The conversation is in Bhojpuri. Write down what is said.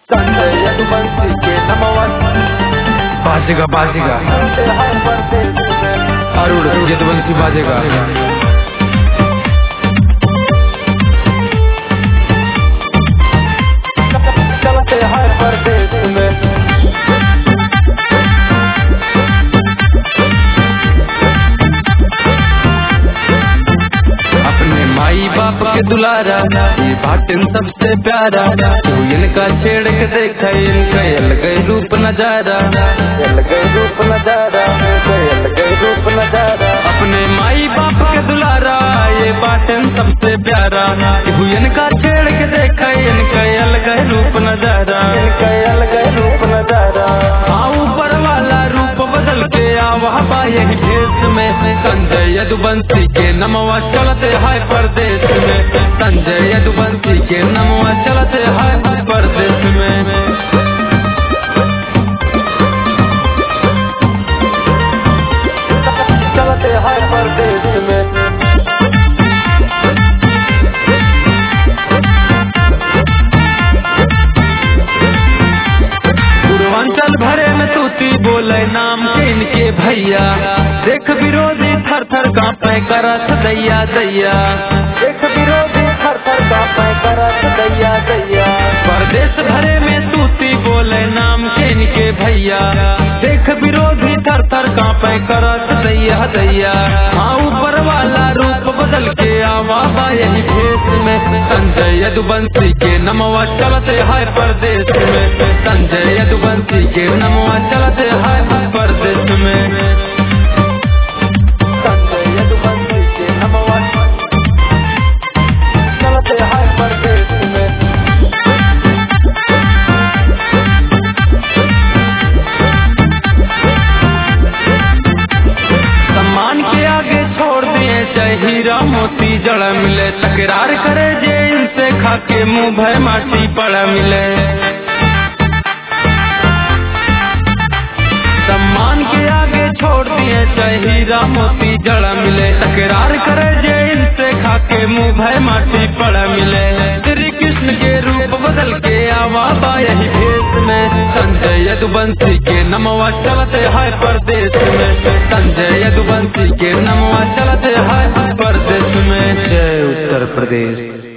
संजय यदुवंशी के नमवा बाजेगा बाजेगा चलते हैं परदेश में अरुण यदुवंशी बाजेगा चलते हैं परदेश में अपने माई बाप के दुलारा ये बाटन सबसे प्यारा तू इनका छेड़ के देखा इनका अलग रूप नजारा चल गए रूप नजारा चल गए रूप नजारा अपने माई बाप के दुलारा ये बाटन सबसे प्यारा तू इनका छेड़ के देखा इनका अलग रूप नजारा इनका अलग रूप नजारा हाँ ऊपर वाला रूप बदल के आवा बा यही भेष में संजय यदुवंशी के नमवा चलते है परदेश में संजय यदुवंशी के नमवा चलते है परदेश में चलते हैं परदेश में पूर्वांचल भरे में तूती बोले नाम के इनके भैया देख विरोधी थर थर कांपे करत दैया दैया एक विरोधी थर थर का करत दैया दैया परदेश भरे में तूती बोले नाम के इनके भैया देख विरोधी थर थर कांपे करत दैया दैया हाँ ऊपर वाला रूप बदल के आवा बा यही भेष में संजय यदुवंशी के नमवा चलते है परदेश में संजय यदुवंशी के नमवा चलते है परदेश में संजय यदुवंशी के नमवा चलते हैं परदेश में सम्मान के आगे छोड़ दिए चाहे हीरा मोती जड़ मिले तकरार करे जे इनसे खाके मुंह भय माटी पड़ा मिले सम्मान के आगे छोड़ दिए चाहे हीरा मोती जड़ मिले तकरार करे जे इनसे खाके मुंह भय माटी पड़ा मिले श्री कृष्ण के रूप बदल के आवा बा यही भेष में संजय यदुवंशी के नमवा चलते है परदेश में संजय यदुवंशी के नमवा चलते है परदेश में जय उत्तर प्रदेश